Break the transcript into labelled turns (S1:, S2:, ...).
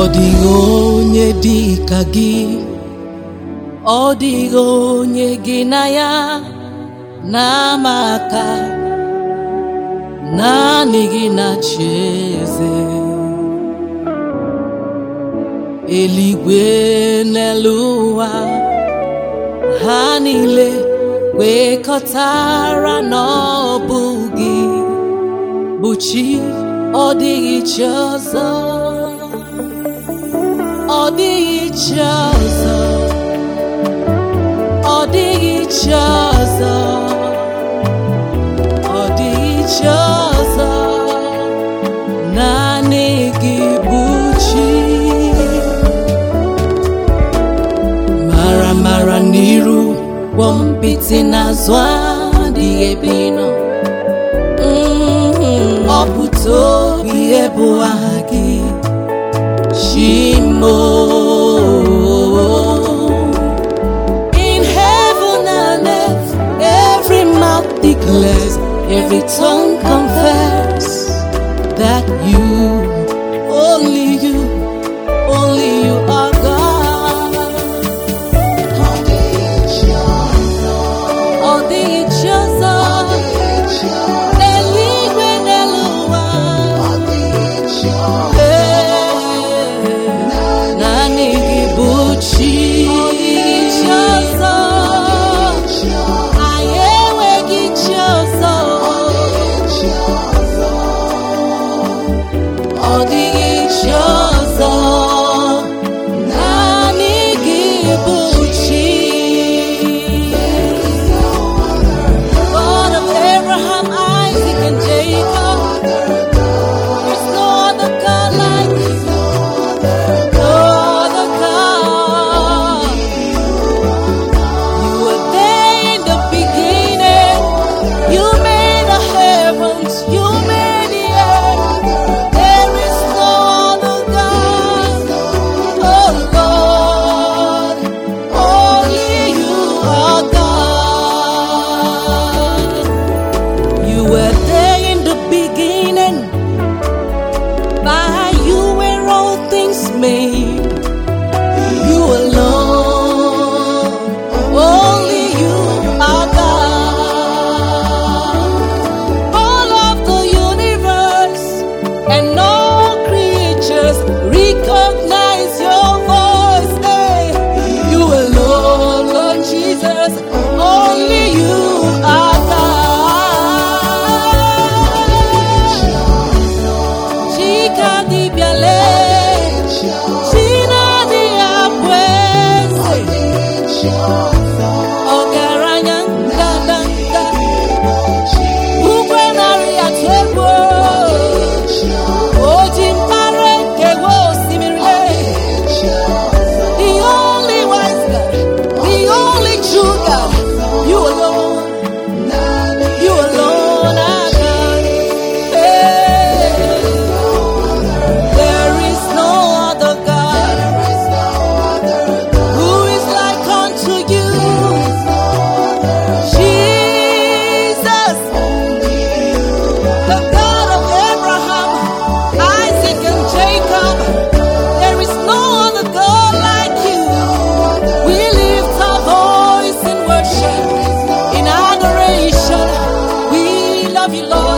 S1: Ọ dịghị onye dị ka gị ọ dịghị onye gị na ya na-ama aka naanị gị na-achị eze eluigwe n'elu ụwa ha niile kwekọtara na ọ bụ gị bụ chi ọ dịghị chi ọzọ ọ dịghị chi ọzọ ọ dịghị chi ọzọ ọ dịghị chi ọzọ naanị gị bụ chi mara mara n'iru kwọ mpịtị n'azụ adịghị ebe ị nọ Mm, ọ bụ tobi ebu aha gị Shimo. In heaven and earth, every mouth declares, every tongue confess that you, only you, only you are God. Ọ dịghị chi ọzọ, n'eluigwe n'elu ụwa. Naanị gị bụ chi chi ọzọ anyị enweghị chi ọzọ ọ dịghị chi ọzọ naanị gị bụ chi God of Abraham, Isaac and Jacob there's no other God like you no other God You were there in the beginning. You made the heavens. You made the earth. There is no other God. Oh Lord, only you are God. You were there in the beginning. By you were all things made. You alone, only you are God. All of the universe and all creatures recognize your voice. Hey, you alone, Lord Jesus, only you are God. Chica di Biale. China di Abueze Ọgaranya ngadanga Ugwe narị atụ egwu Oji mpara nkewa osimiri The only wise God The only true God You alone You alone are God Hey. There is no other God who is like unto you. Jesus, the God of Abraham, Isaac, and Jacob. There is no other God like you. We lift our voice in worship, in adoration. We love you, Lord.